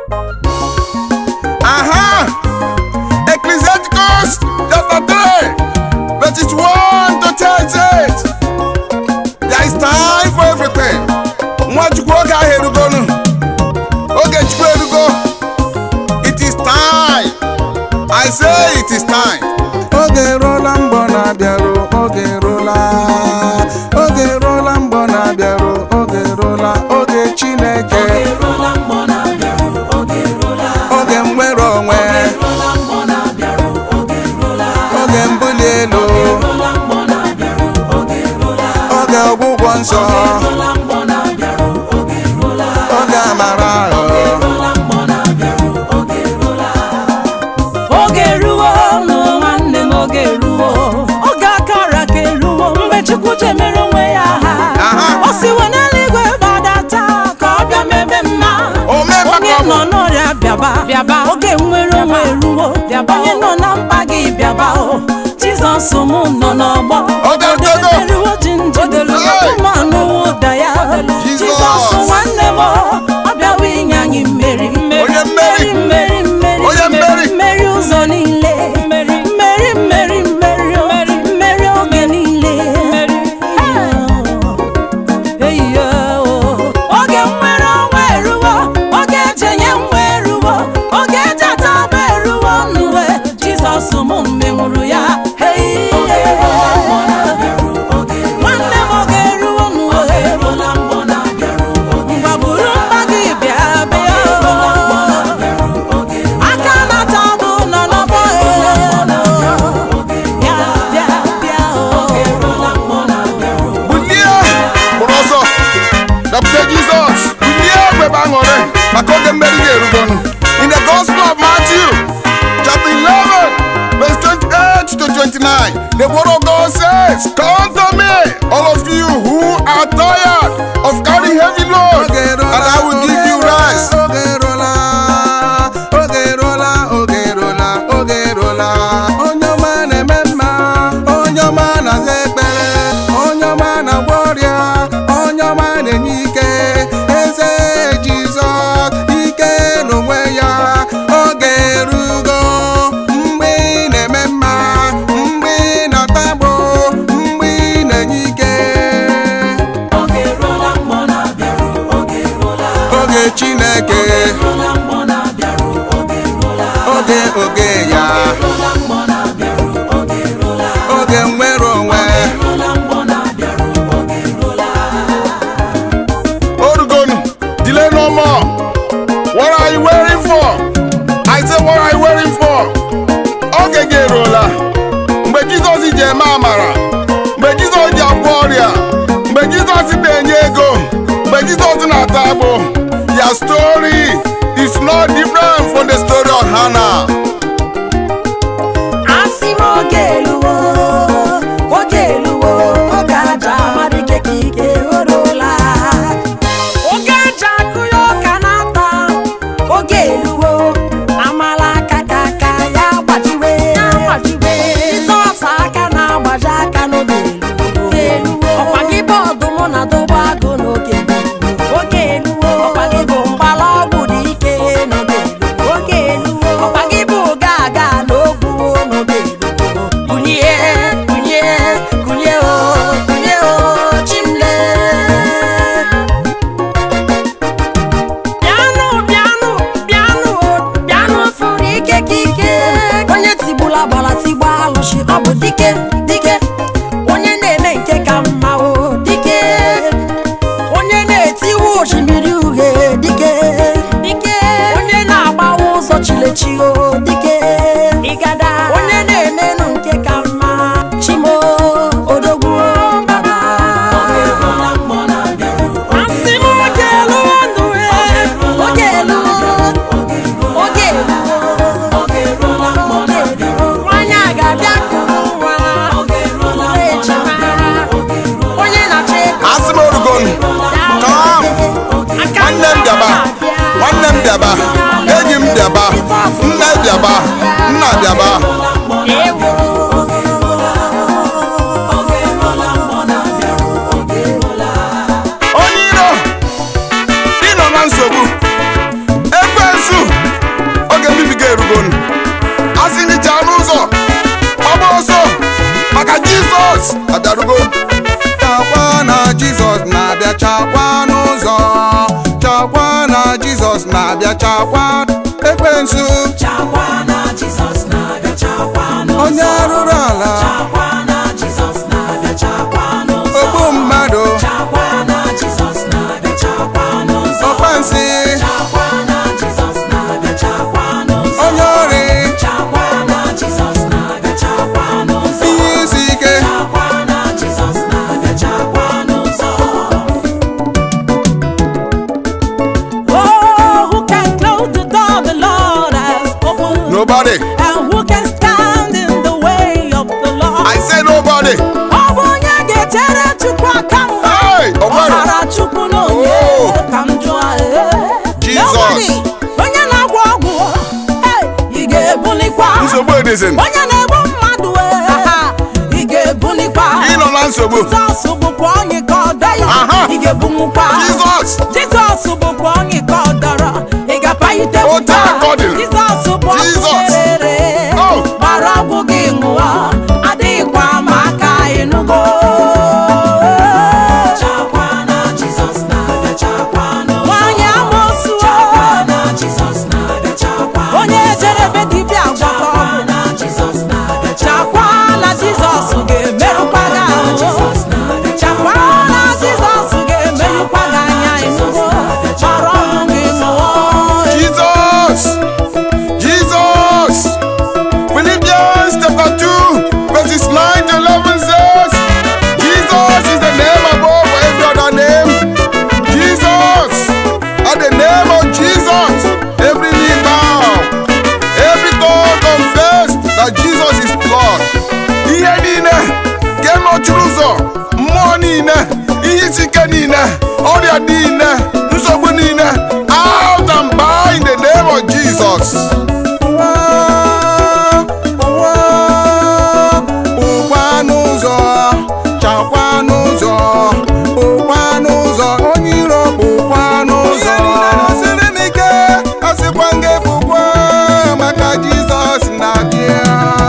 Aha! Ecclesiasticus chapter 3, verses 1 to 10 says, There is time for everything. Nwachukwu oge ahụ erugonu. Oge Chukwu erugo. It is time. I say it is time. Oge eruola mgbọ na-abịaru, oge eruola. Oge eruola mgbọ na-abịaru, oge eruola. Oge Chineke, eruola mgbọ na-abịaru oge eruola oge mnwere onwe, eruola mgbọ na-abịaru oge eruola oge mbuli elu, eruola mgbọ na-abịaru oge eruola oge ọgwụgwọ nsọ, eruola mgbọ na-abịaru oge eruola oge amara ahụ. eruola mgbọ na-abịaru oge eruola oge eruwo nụ nwanne m oge eruwo oge akara ka eruwo mgbe chukwu jemere onwe ya Aha. ha o siwo n'eluigwe gbadata ka ọ bịa mebe mma O mee mma onye ka ọ bụ. nọ n'ọrịa bịaba bịaba oge nwere onwe eruwo onye nọ na mkpa gị bịaba o jizọs m nọ n'ọgbọ Oge erugo. eruwo jinjidelu Hey. ụmụanụ ụda ya Jesus. jizọs nwanne m ọ bịawa inye anyị mmeri Onye mmeri. mmeri mmeri Onye mmeri. mmeri ụzọ niile mmeri mmeri mmeri mmeri mmeri oge niile Eyiyo. oge nwere onwe eruwo oge ejenye nwa eruwo oge ejeta bụ eruwo n'uwe jizọs m menwuru ya Eyiye. nwanne m oge eruwo n'uwe ngwa buru mkpa gị bịa bịa aka na-ata bụ nọ n'ọgbọ bịa bịa bịa Bulie bụrụ ọsọ dọpụta Jizọs bulie gbebe aṅụrị maka oge mmeri ga-erugonu in the gospel of Matthew chapter 11 verse 28 to 29 the word of God says come to me all of you who are tired of carrying heavy load and I will give you rest oge eruola oge eruola oge eruola oge eruola onye ọma na-eme mma onye ọma na-aza ekpere onye ọma na-agwọ ọrịa onye ọma na-enye ike eze jizọs ike n'onwe ya oge erugo mgbe ị na-eme mma mgbe ị na-atagbo mgbe ị na-enye ike oge chineke oge oge ya oge nwere onwe Orugonu, delay no more. What are you waiting for? I say, what are you waiting for? Oge gị eruola. Mgbe Jizọs ji eme amara, mgbe Jizọs ji agwọ ọrịa, mgbe Jizọs na-enye ego, mgbe Jizọs na-ata agbụ. Your story is not different from the story of Hannah. asị m oge eluwo oge eluwo oge aja amadị ike ka ike oruola oge aja akụ ya ọka na-ata oge eluwo amala aka ka aka ya gbajiwe jizọs aka na-agbaji aka n'oge eluwo ọkwa gị bụ ọdụm na dobe agụ n'oge oge eluwo ọkwa gị bụ mgbala ọgwụ dị ike n'oge oge eluwo ọkwa gị bụ ga aga n'ogwu n'oge kunie kunie kunie o kunie o chimle bịanụ bịanụ bịanụ bịanụ fụrụ ike ka ike onye tigbula gbara tigba alụshi ọ bụ dike dike onye na-eme nke ka mma o dike onye na-etiwe osimiri uhie dike dike onye na-agbawa ụzọ chilechi o dike ịgada onye na-emenụ nke ka mma chimo odogwu baba asị m oge elu ndụ oge elu oge elu nwanyị a ga-abịa kụrụ nwa ejima onye na-achọ ego Asị m orugonu, come. nwanne m bịaba nwanne m bịaba enyi m bịaba nne bịaba nna bịaba onye iro ị nọ na nsogbu ekwensu jizọs abịarugo chakwa na jizọs na-abịa chakwa n'ụzọ chakwa na jizọs na-abịa chakwa ekwensu chakwa na jizọs na-abịa chakwa n'ụzọ onye rụrụ ala chakwa na jizọs na-abịa chakwa n'ụzọ ogbu mmadụ chakwa na jizọs na-abịa chakwa n'ụzọ ọkpansi chakwa na jizọs na-abịa chakwa n'ụzọ onye ori chakwa na jizọs na-abịa chakwa n'ụzọ ihe isi ike chakwa na jizọs na-abịa chakwa n'ụzọ Oh, who can close the door the Lord has opened? nobody And who can stand in the way of the Lord? i say nobody Ọ bụ onye ga-echere Chukwu aka mgba hey ọ ọgbara mara Chukwu na onye Oh. ka m jụọ ee. Jesus. Nobody. onye na-agwọ ọgwụ hey, ị ga-ebulikwa nsogbu edizin onye na-egbu mmadụ ee, ị ga-ebulikwa ịnọ na nsogbu Jizọs bụkwa onye ka ọ dọghị Aha. ị ga-ebunwukwa jizọs Jizọs bụkwa onye ka ọ dọrọ ị ga-apagide Otu aka ọ dị. Jizọs bụ Jizọs. ọkụrere Oh. gbara ọgwụ gị ṅụọ adịghịkwa m aka ịnụgo chakwa na Jizọs na-abịa chakwa n'ụzọ nwanyị amoosu chakwa na Jizọs na-abịa chakwa onye jerebe dibịa gwọta ọgwụ na Jizọs na-abịa chakwa na Jizọs ga-emerụkwa gị ahụ chakwa na Jizọs ga-emerụkwa gị anya ịnụgo gbara ọgwụ gị ṅụọ Jesus! Jesus! Philippians chapter 2, verses 9 to 11 says, Jesus is the name above every other name. Jesus! At the name of Jesus, every knee bow, every tongue confess that Jesus is Lord. Ihe niile nke nọchiri ụzọ, mmụọ niile, ihe isi ike niile, ọrịa niile, nsogbu niile, out and by in the name of Jesus. ụwa ụwa ụkwa n'ụzọ chakwa n'ụzọ ụkwa n'ụzọ onye iro ụkwa n'ụzọ siri m ike asịkwa nga bụkwa maka jizọs na-abịa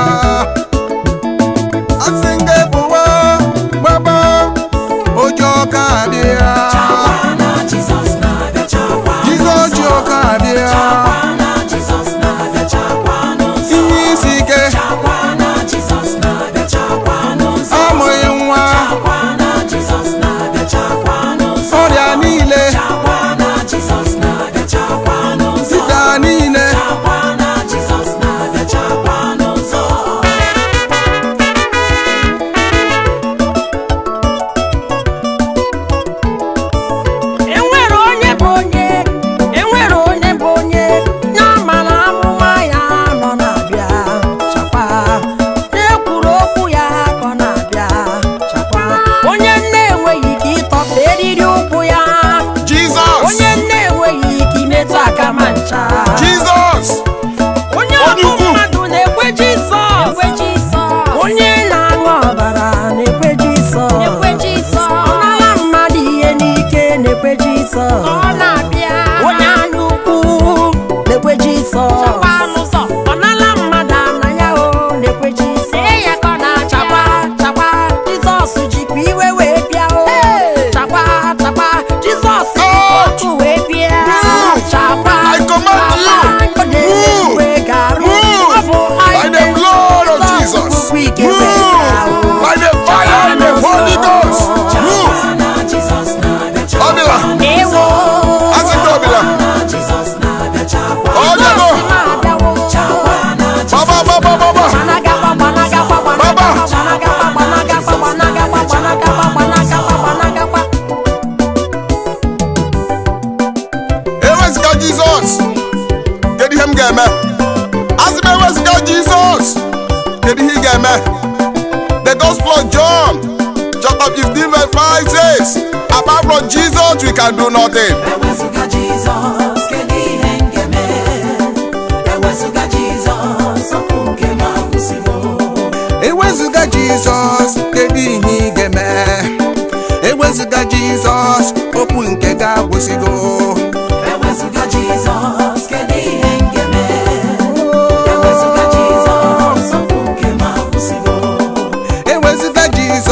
asị nga bụwa gbaba ụjọ ka abịa Jizọs na-abịa chakwa jizọs ji ọka abịa chakwa na Jizọs na-abịa chakwa n'ụzọ ihe isi ike chakwa na Jizọs na-abịa chakwa n'ụzọ amụghị nwa chakwa na Jizọs na-abịa chakwa n'ụzọ ọrịa niile chakwa na Jizọs na-abịa chakwa n'ụzọ sida niile chakwa na Jizọs na-abịa chakwa n'ụzọ enwere onye bụ onye enwere onye bụ onye na-ama na amụma ya nọ na-abịa chakwa na-ekwuru okwu ya ka ọ na-abịa chakwa onye nne enweghị ike ịtọpụ eriri ụkwụ ya Jesus! onye nne enweghị ike imetụ aka ma ncha Jesus! onye Onye ọbụ ukwu. mmadụ na-ekwe Jizọs onye na-aṅụ ọbara na-ekwe Jizọs ọ nara mmadụ ihe n'ike na-ekwe Jizọs onye anya ukwu na-ekwe Jizọs ọ nala mmadụ ana ya o na-ekwe Jizọs chakwa chakwa Jizọs jikwa iwe wee bịa o chakwa chakwa Jizọs ji ọkụ wee bịa chakwa I command you, chakwa, ọ na-ewe move, ga-arụ. move, Ọ bụ by the blood of Jesus. Move, by the fire and the Holy Ghost. Move, Obila, Ewo. asị ndị Obila, Jizọs na-abịa chakwa. Ọbịago. Jizọs na-abịawo. Chakwa na baba, baba, baba, Gbanagaba, gbanagaba, Baba. gbanagaba, gbanagaba, gbanagaba, gbanagaba, gbanagaba, gbanagaba. ewezụga Jizọs, kedu ihe m ga-eme? Asị m ewezụga Jizọs, kedu ihe ị ga-eme? The Gospel of John, chapter 15, verse 5 says, apart from Jesus, we can do nothing. Ewezụga Jizọs, kedu ihe m ga-eme? Ewezụga Jizọs, okwu nke m agwụsịgo. ewezụga jizọs kedu ihe ị ga-eme ewezụga jizọs okwu nke ga-agwụsịgo Ewezụga Jizọs, kedu ihe m ga-eme? Ewezụga Jizọs, okwu nke m agwụsịgo. ewezụga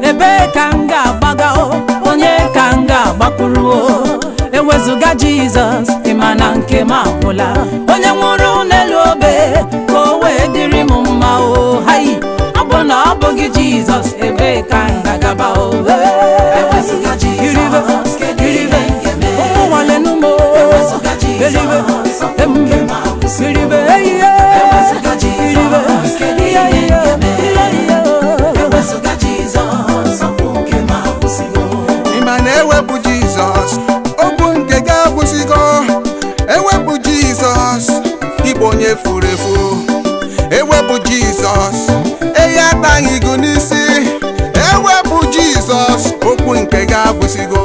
ebee ka m ga-agbaga o onye ka m ga-agbakwuru o ewezụga jizọs ịma na nke m agwụla onye nwụrụ n'elu obe ka o wee dịrị m mma o hai ọ bụ na ọ bụghị jizọs ebee ka m ga-agaba o Ewezụga Jizọs, kedu ihe m ga-eme? ụmụ nwanne m o Ewezụga Jizọs, ọ bụ emube nke m akwụsị. iribe eyiye Ewezụga Jizọs, kedu ihe m ga-eme? Ewezụga Jizọs, ọ bụ nke m akwụsịgo. ịma na ewepụ jizọs okwu nke gị agwụsịgo ewepụ jizọs ịbụ onye furu efu ewepụ jizọs eyi ataghị gị n'isi ewepụ jizọs okwu nke gị agwụsịgo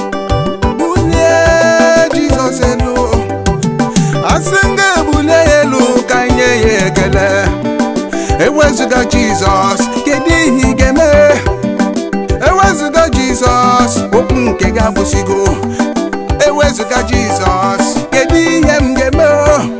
bulie jizọs elu asị m ga-ebulie ya elu ka nye ya ekele ewezụga jizọs kedu ihe ị ga-eme ewezụga jizọs okwu nke gị agbụsịgo ewezụga jizọs kedu ihe m ga-eme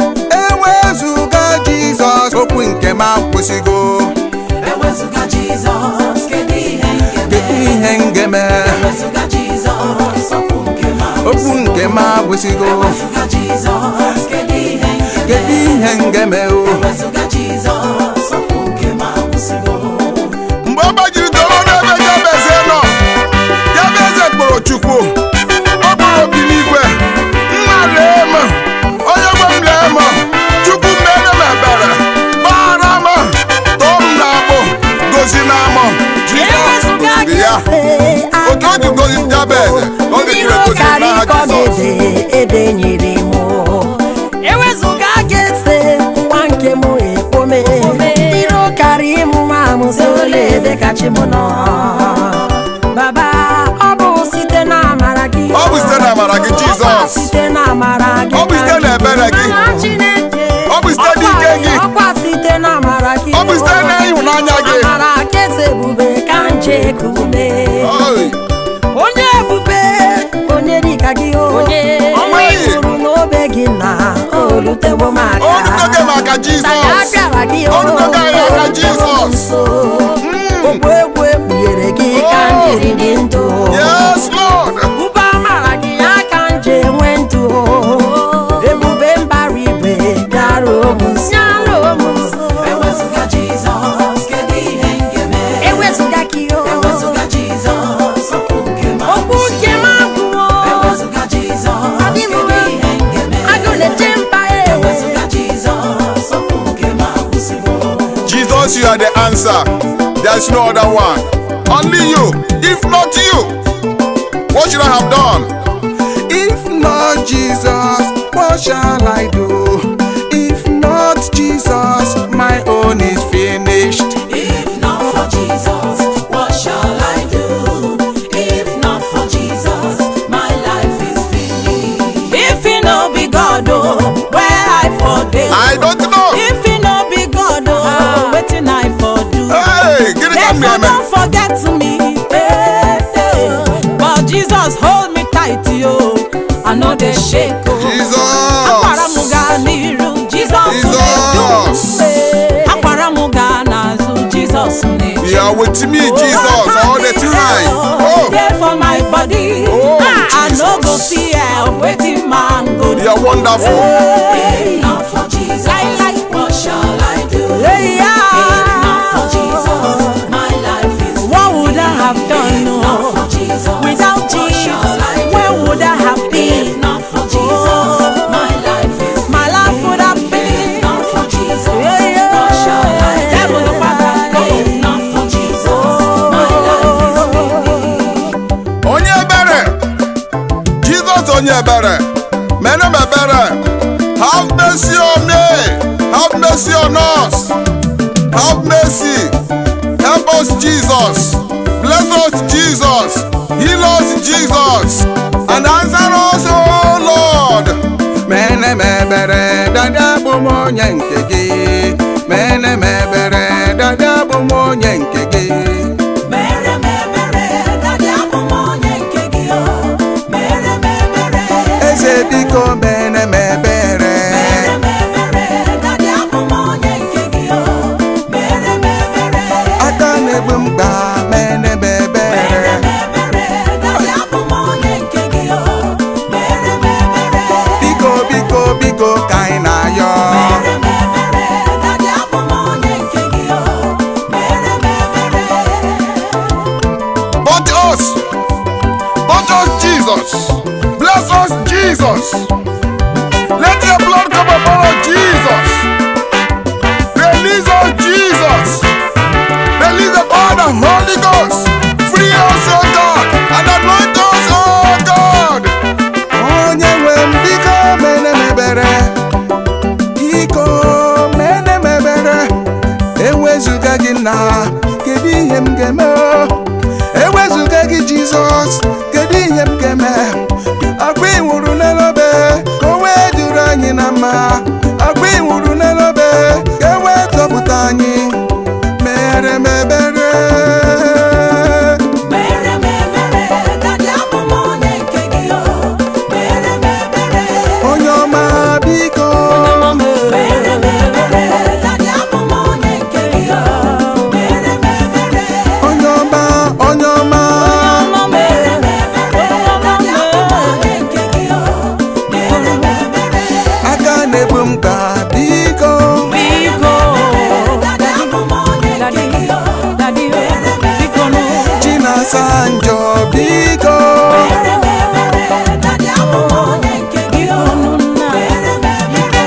ewezụga jizọs okwu nke m agbụsịgo Ewezụga Jizọs, kedu ihe m ga-eme? kedu ihe m ga-eme Ewezụga Jizọs, ọ bụ nke m okwu akwụsịgo. nke m agbụsịgo Ewezụga Jizọs, kedu ihe m ga-eme? kedu ihe m ga-eme o Ewezụga Jizọs, ọ bụ nke m akwụsịgo. mgbe ọ gbajiri doro n'ebe jabeze nọ jabeze kpọrọ chukwu ọ kpọrọ obi n'igwe nna lee m onye gwe m lee m chukwu mere m ebere gbara m tọọ m n'abụ gozi na amụ jizọs goziri ya otu o ji gozi jabeze ọ dịjiri egozi n'aha jizọs ebe nyere m ewezụga ga-ese nwa nke m ekpome iro karịa ịmụ nwa m ole ebe kachi m nọ baba ọ bụ site na amara gị Ọ bụ site na amara gị, Jizọs. Ọ bụ site na amara gị Ọ bụ site na ebere gị. Amara Chineke Ọ bụ site n'ike gị. ọkwa site na amara gị Ọ bụ site na ịhụnanya gị. amara ka eze ebube ka nje kume Oi. onye ebube onye dịka gị o ọnwa ị Onweghị. hụrụ n'obe gị na olutewo m aka O rutogo m aka Na ya Jizọs. bịara gị O rutogo anyị aka olutewo m Jizọs. nso okwu egwu ekpughere gị ka m jiri dị ndụ Yes, Lord. ube amara gị ya ka m ji enwe ndụ ebube mbara igwe bịaruo m nso Ewezụga Jizọs, kedu ihe m ga-eme? ewezụga gị o Ewezụga Jizọs, ọ bụ nke m okwu nke m agwụwo Ewezụga Jizọs, Adị m kedu ihe m ga-eme? agụ na-eche mba e Ewezụga Jizọs, ọ bụ nke m akwụsịgo. Jesus, you are the answer. There's no other one. Only you. If not you, what should I have done? If not Jesus, what shall I do? If not Jesus, my own is finished. If not for Jesus, what shall I do? If not for Jesus, my life is finished. If he no be God, oh, where I for dey? I don't know. If he no be God, oh, wetin I for do? Hey, get it from Therefore, me, don't forget me. Hey, hey. But Jesus hold me tight, yo. I know they shake, oh. Akwara m Jesus. gaa n'iru, Jizọs Jesus. na-edu m. Akwara m gaa n'azụ, Jizọs na-eche You are with me, Jesus, all the time. Oh, There for my body. Oh, I no go Jesus. fear wetin man go do. you are wonderful. If not for Jesus, what shall I do? Hey, If not for yeah. Jesus, my life is What would I have If done not no? for Jesus, without what Jesus? shall I do? Where would I have If been? not for Jesus, my life is My life would have If been. not for Jesus, Yeah, yeah. what shall I do? Devil, no matter. If not for Jesus, my life is finished. Onye ebere. Jesus, onye ebere. Mere m ebere. Have mercy on me. Have mercy on us. Have mercy. Help us, Jesus. Bless us, Jesus. Heal us, Jesus. And answer us, oh Lord. Mene m ebere, dada bụ m onye nke gị. Mene m ebere, dada bụ m onye nke gị. Mere m ebere, dadị abụ m onye nke gị o. Mere m ebere, Eze biko mene m ebere. mere m ebere, dadị abụ m onye nke gị o. Mere m ebere, Aka na-egbu mkpa mene m ebere. kedu ihe m ga-eme ewezụga gị jizọs kedu ihe m ga-eme akwa ịnwụrụ n'elobe ka o wee duru anyị na mma akwa ịnwụrụ n'elobe ka e wee zọpụta anyị mere m ebere mere m ebere dadị abụ m onye nke gị o mere m ebere onye ọma biko mere m ebere dadị abụ m onye nke gị o mere m ebere onye ọma onye ọma mere m ebere dadị abụ m onye nke gị o mere m ebere aka na-ebu m ka biko dadị abụ m onye nke gị o mere m ebere chinasa njọ biko mere m ebere dadị abụ m onye nke gị o mere m ebere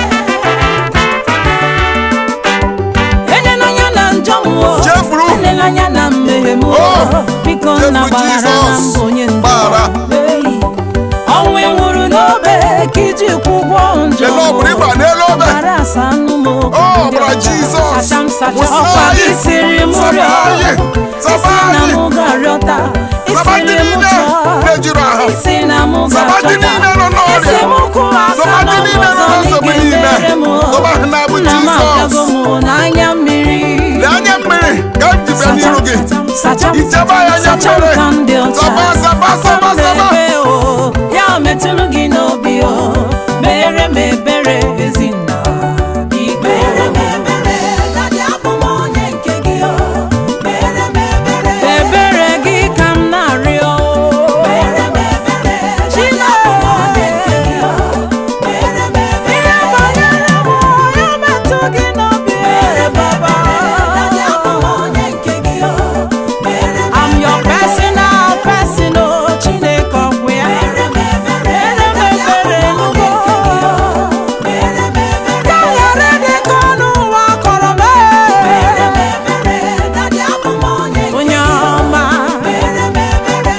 elela anya na njọ m o Chefuru. elela anya na mmehie m o Oh. biko Chefuru nna gbaghara na Jizọs. mbụ onye njọ Gbaghara. Ei, ọnwụ ị nwụrụ n'obe ka iji kwụ ụgwọ njọ Ele ọ bụrụ ịgba n'elu obe Ọbara asa anụ m o, Oh, ndị ọbara ọcha. Jizọs. Sacha m sacha Wụsa ọkwa anyị. gị siri m Saba rịọ anyị. Saba isi na anyị. mụ ga-arịọta Saba isi ndị m niile chọọ na-ejuru ahụ. isi na mụ Saba ndị ga-achọta niile nọ n'ọrịa. isi m kwụ aka Saba ndị niile nọ n'ọzọ n'nsogbu n'ike niile. mere m o. Saba ha na-abụ Nna m Jizọs. abịago m n'anya mmiri lee anya mmiri ka m ji bịa n'iru gị sacha m ichebe anyị anya sacha m mmiri ka m dị ọcha saba saba saba saba Ebe o, ya metụrụ gị n'obi o mere m ebere ezinna biko mere m ebere dadị abụ m onye nke gị o mere m ebere ebere gị ka m na-arịọ mere m ebere dadị abụ m onye nke gị o mere m ebere ihe banyere m ya metụ gị n'obi baba dadị abụ m onye nke gị o mere m I'm your personal person o Chineke ọkwụ ya mere m ebere mere m dadị abụ ebere m onye nke gị o n'ugbo mere m ebere ka ghara dị ka ọnụ ụwa kọrọ m mere m ebere dadị abụ m onye nke onye ọma mere m ebere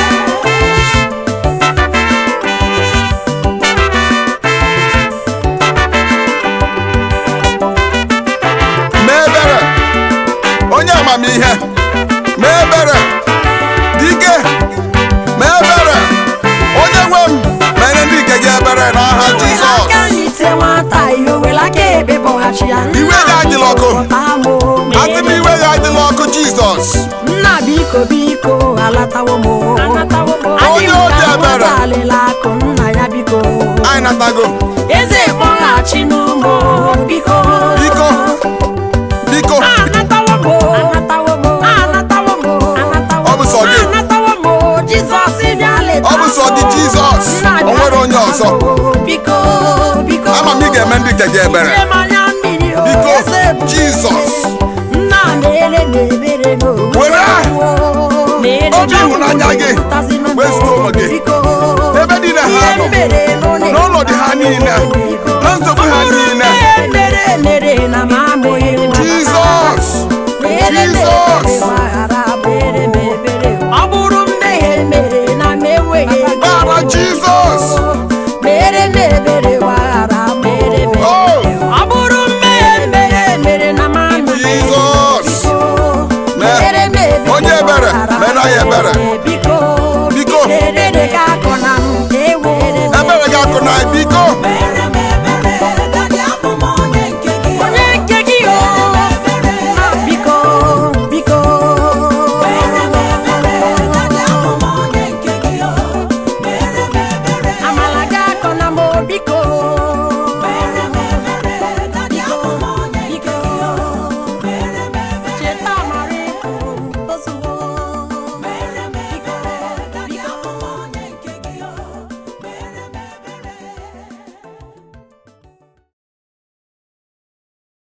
mee ebere onye amamihe mee ebere dike mee ebere onye nwe m mere ndị nke gị ebere n'aha jizọs aka n'ite nwata ihe owere aka ekpe bọghachi ya Iwe ya adịla ọkụ. Nna asị m iwe ya adịla ọkụ jizọs nna biko biko alatawo m Onye obi ebere. alịla akụ nna ya biko anyị natago eze kpọghachi n'ụmụ biko biko biko anatawo m anatawo m anatawo m Ọ bụ sọ gị. anatawo m jizọs bịa leta Ọ bụ sọ gị, m. Jizọs. Nna O nwere bịa onye leta ọzọ. m. biko biko ama m ị ga-eme ndị nke gị ebere Nye m anya mmiri o, Biko, eze ebube. Jizọs. nna na-ele m ebere n'onwe Were m o. Na-ele obi ịhụnanya gị pụtasịnụ m wezuga onwe gị. biko ebe niile ha ihe nọ mere n'ụlọ n'ọnọdụ ha niile biko. na nsogbu ha niile Ihe mere mere na m amụghị m jizọs Mere m Jizọs. ebere, gbaghara m. Mere m ebere. ọ bụrụ mmehie mere na m enweghị ego bara jizọs mere m ebere